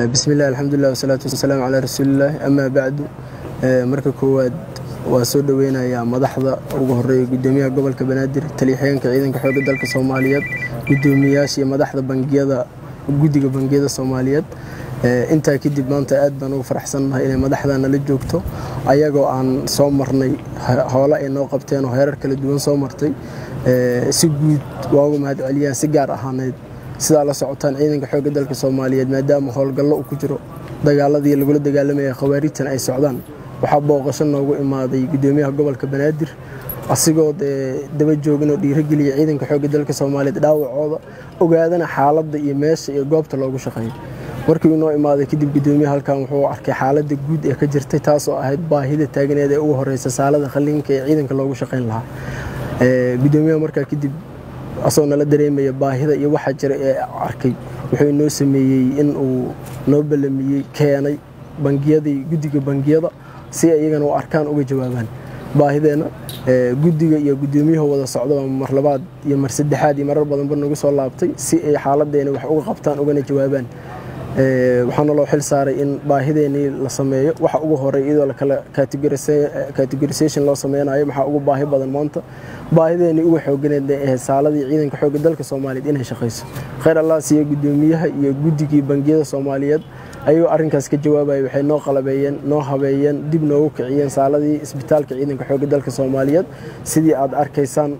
bismillahi alxamdulilah wasalaatu wasalaamu calaa rasuulillaah amaa bacdu marka koowaad waa soo dhoweynayaa madaxda ugu horeeya gudoomiyaha gobolka banaadir taliyaxigeenka ciidanka xoogga dalka soomaaliyeed gudoomiyayaasha iyo madaxda bangiyada guddiga bangiyada soomaaliyeed intaa kadib maanta aad baan ugu faraxsannahay inay madaxda nala joogto ayagoo aan soo marnay hoole ay noo qabteen oo heerar kala duwan soo martay si guud waa uga mahad celiyaan si gaar ahaaneed sidaa la socotaan ciidanka xoogga dalka soomaaliyeed maadaama howlgallo uu ku jiro dagaaladii lagula dagaalamaya khawaarijtan ay socdaan waxaa booqasho noogu imaaday gudoomiyaha gobolka banaadir asigoo dee daba jooginoo dhiirogeliya ciidanka xoogga dalka soomaaliyeed dhaawacooda ogaadana xaaladda iyo meesha iyo goobta loogu shaqeeyo markii inoo imaaday kadib gudoomiyaha halkan wuxuu arkay xaaladda guud ee ka jirtay taasoo ahayd baahida taagneed ee ugu horeysa saalada khaliinka ee ciidanka loogu shaqeyn lahaa gudoomiyaha markaa kadib asagoo nala dareemaya baahida iyo waxaa jira ee arkay wuxuu inoo sameeyey in uu noo ballamiyey keenay bangiyadii guddiga bangiyada si iyagana u arkaan uga jawaabaan baahideenna guddiga iyo guddoomiyaha wada socdaba mar labaad iyo mar saddexaad iyo marar badanba nagu soo laabtay si ay xaaladeena wax uga qabtaan ugana jawaabaan waxaana loo xil saaray in baahideenii la sameeyo waxa ugu horey iyadoo lakala categorisation loo sameynayo maxaa ugu baahi badan maanta baahideenii uga xooganeed ee ahayd saaladii ciidanka xoogga dalka soomaaliyeed inay shaqayso khayr allah siiya gudoomiyaha iyo guddigii bangiyada soomaaliyeed ayagoo arrinkaas ka jawaabaya waxay noo qalabeeyeen noo habeeyeen dib noogu kiciyeen saaladii isbitaalka ciidanka xoogga dalka soomaaliyeed sidii aad arkaysaan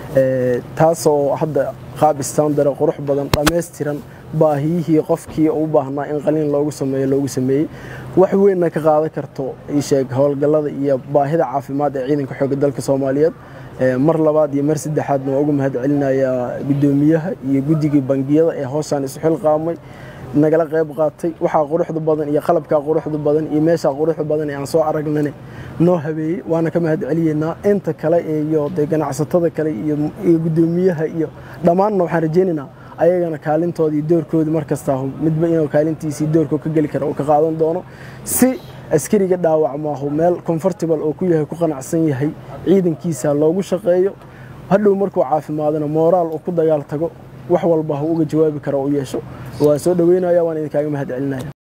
taasoo hadda qaab istandara qurux badan dhammaystiran baahiyihii qofkii u baahnaa in qaliin loogu sameeyo loogu sameeyey wax weynna ka qaadan karto isheeg howlgallada iyo baahida caafimaad ee ciidanka xoogga dalka soomaaliyeed mar labaad iyo mar saddexaadna waa uga mahad celinayaa gudoomiyaha iyo guddigii bangiyada ee hooshaan isu xilqaamay nagala qayb qaatay waxaa quruxda badan iyo qalabkaa quruxda badan iyo meeshaa quruxda badan ee aan soo aragnane noo habeeyey waana ka mahad celiyeynaa inta kale iyo de ganacsatada kale iyo gudoomiyaha iyo dhammaanna waxaan rajeynaynaa ayagana kaalintoodii doorkoodii markastaa midba inuu kaalintiisii doorkoo ka geli kara uu ka qaadan doono si askariga dhaawacmaahu meel comfortable oo ku yahay ku qanacsan yahay ciidankiisa loogu shaqeeyo hadhow markuu caafimaadana mooraal uu ku dagaal tago wax walba ha uga jawaabi kara u yeesho waan soo dhoweynaya waan idinkaaga mahad celinaya